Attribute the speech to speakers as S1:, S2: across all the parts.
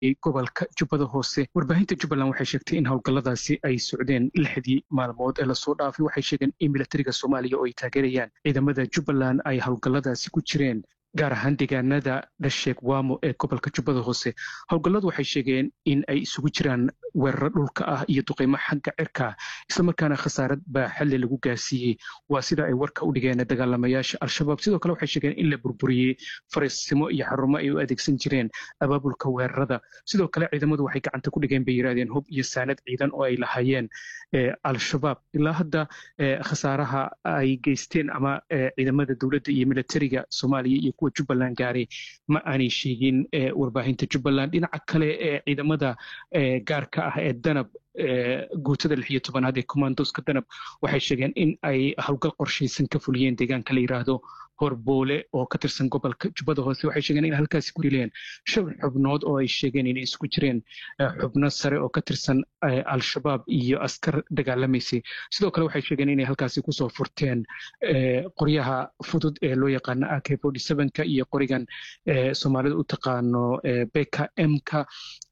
S1: gobolka jubbada hoose warbaahinta jubbaland waxay sheegtay in howlgalladaasi ay socdeen lixdii maalmood ee lasoo dhaafay waxay sheegeen in milatariga soomaaliya oo ay taageerayaan ciidamada jubbaland ay howlgalladaasi ku jireen gaar ahaan deegaanada dhasheeg waamo ee gobolka jubbada hoose howlgalladu waxay sheegeen in ay isugu jiraan weeraro dhulka ah iyo duqeymo xagga cirka islamarkaana khasaarad baa xalli lagu gaarsiiyey waa sida ay warka u dhigeen dagaalamayaasha al-shabaab sidoo kale waxay sheegeen in la burburiyey fariisimo iyo xarumo ay u adeegsan jireen abaabulka weerarada sidoo kale ciidamadu waxay gacanta ku dhigeen bay yidhahdeen hub iyo saanad ciidan oo ay lahaayeen al-shabaab ilaa hadda khasaaraha ay geysteen ama ciidamada dowladda iyo militariga soomaaliya iyo kuwa jubbaland gaaray ma aanay sheegin warbaahinta jubbaland dhinaca kale ee ciidamada gaarka ah ee danab guutada lix iyo tobanaad ee commandoska danab waxay sheegeen in ay howlgal qorshaysan ka fuliyeen deegaanka la yidhaahdo horboole oo ka tirsan gobolka jubbada hoose waxay sheegeen in halkaasi ku dileen shan xubnood oo ay sheegeen inay isku jireen xubno sare oo ka tirsan al-shabaab iyo askar dagaalamaysay sidoo kale waxay sheegeen inay halkaasi kusoo furteen qoryaha fudud ee loo yaqaano ak ka iyo qorigan soomaalida u taqaano beka mka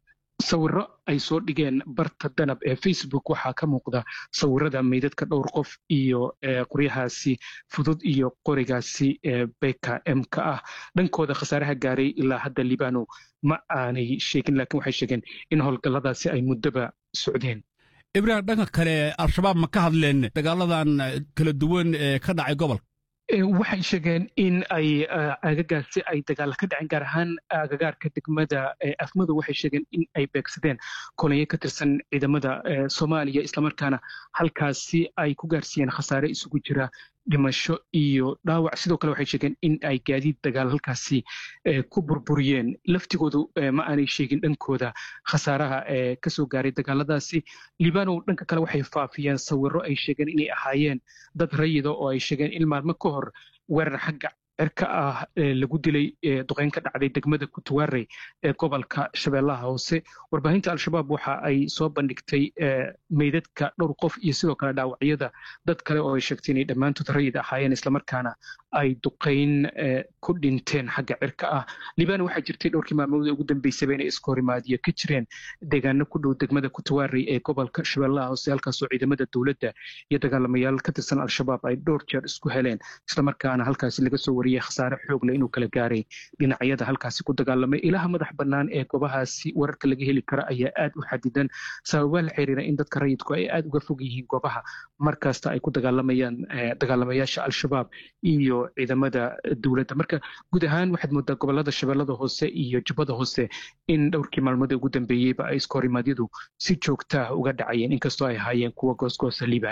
S1: sawiro ay soo dhigeen barta danab ee facebook waxaa ka muuqda sawirada meydadka dhowr qof iyo qoryahaasi fudud iyo qorigaasi beka mka ah dhankooda khasaaraha gaaray ilaa hadda libano ma aanay sheegin laakiin waxay sheegeen in howlgalladaasi ay muddoba socdeen
S2: ibrahim dhanka kale al-shabaab ma ka hadleen dagaaladan kala duwan ee ka dhacay gobolka
S1: waxay sheegeen in ay aagagaasi ay dagaal ka dhaceen gaar ahaan agagaarka degmada afmadu waxay sheegeen in ay beegsadeen kolonyo ka tirsan ciidamada soomaaliya islamarkaana halkaasi ay ku gaarsiiyeen khasaare isugu jira dhimasho iyo dhaawac sidoo kale waxay sheegeen in ay gaadiid dagaal halkaasi ku burburiyeen laftigoodu ma aanay sheegin dhankooda khasaaraha ee kasoo gaaray dagaaladaasi libanow dhanka kale waxay faafiyeen sawiro ay sheegeen inay ahaayeen dad rayida oo ay sheegeen in maalmo ka hor weerar xagga cirka ah lagu dilay duqeyn ka dhacday degmada kutuwaarey ee gobolka shabeellaha hoose warbaahinta al-shabaab waxa ay soo bandhigtay meydadka dhowr qof iyo sidoo kale dhaawacyada dad kale oo ay sheegtay inay dhammaantood rayid ahaayeen islamarkaana ay duqeyn ku dhinteen xagga cirka ah libano waxaa jirtay dhowrkii maalmood ugu dambeysaba inay iska horimaadiyo ka jireen deegaano ku dhow degmada kutuwaarey ee gobolka shabeellaha hoose halkaasoo ciidamada dowladda iyo dagaalamayaal ka tirsan al-shabaab ay dhowr jeer isku heleen islamarkaana halkaasi laga soo wariyey khasaare xoog leh inuu kala gaaray dhinacyada halkaasi ku dagaalamay ilaha madax bannaan ee goobahaasi wararka laga heli kara ayaa aad u xadidan sababaa la xiriira in dadka rayidku ay aad uga fog yihiin goobaha markasta ay ku dagaalamayaan dagaalamayaasha al-shabaab iyo ciidamada dowladda marka guud ahaan waxaad moodaa gobolada shabeellada hoose iyo jubbada hoose in dhowrkii maalmood ugu dambeeyeyba ay iskohorimadyadu si joogtaah uga dhacayeen inkastoo ay ahaayeen kuwa goosgoosa liibaan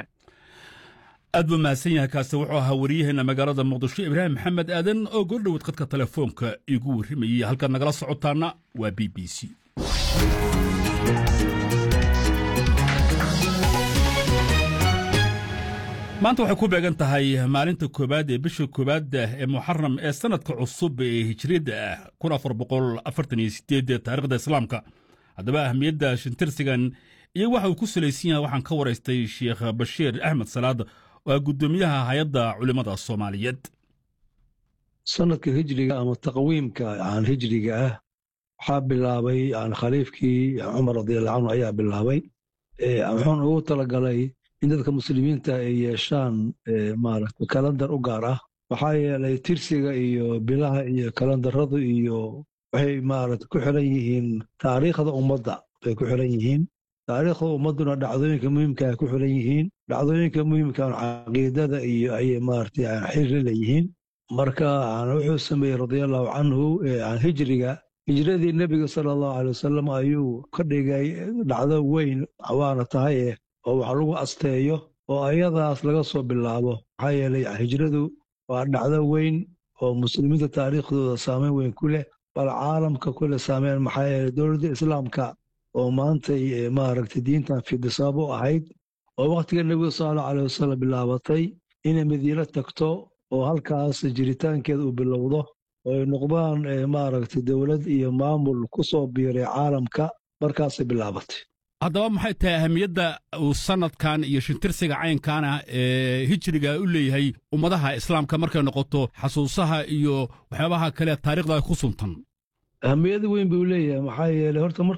S2: aad buu mahadsan yahay kaasi wuxuu ahaa wariyaheenna magaalada muqdisho ibraahim maxamed aadan oo goordhowaad khadka telefoonka igu warrimayey halkaad nagala socotaana waa b b c maanta waxay ku beegan tahay maalinta koowaad ee bisha koowaad ee muxaram ee sannadka cusub ee hijriyadda ah kun afar boqol afartan iyo sideed taarikhda islaamka haddaba ahmiyadda shintirsigan iyo waxa uu ku salaysan yahay waxaan ka waraystay sheekh bashiir axmed salaad oo ah guddoomiyaha hay-adda culimmada soomaaliyeed
S3: sanadka hijriga ama taqwiimka aan hijriga ah waxaa bilaabay khaliifkii cumar radiallahu canhu ayaa bilaabay wuxuuna ugu talagalay in dadka muslimiinta ay yeeshaan maaragta kalandar u gaar ah maxaa yeelay tirsiga iyo bilaha iyo kalandaradu iyo waxay maaragta ku xiran yihiin taariikhda ummadda bay ku xiran yihiin taariikhda ummadduna dhacdooyinka muhiimka ay ku xiran yihiin dhacdooyinka muhiimka caqiidada iyo ayay maaragtay xiri leeyihiin marka wuxuu sameeyey radiallahu canhu hijriga hijradii nebiga sala allahu alay wasalam ayuu ka dhigay dhacdo weyn waana tahay oo wax lagu asteeyo oo ayadaas laga soo bilaabo maxaa yeelay hijradu waa dhacdo weyn oo muslimiinta taariikhdooda saameyn weyn ku leh bal caalamka kule saameyn maxaa yeelay dowladda islaamka oo maantay maaragtay diintan fidisaab u ahayd oo wakhtiga nebiga sala allahu alay wasalam bilaabatay inay madiino tagto oo halkaas jiritaankeeda uu bilowdo oo ay noqdaan maaragtay dowlad iyo maamul ku soo biiray caalamka markaasay bilaabatay
S2: haddaba maxay tahay ahamiyadda uu sannadkan iyo shintirsiga caynkaana ee hijriga u leeyahay ummadaha islaamka markay noqoto xasuusaha iyo waxyaabaha kale taarikhda ku suntan
S3: ahamiyada weyn buu leeyahay maxaa yeelay horta marka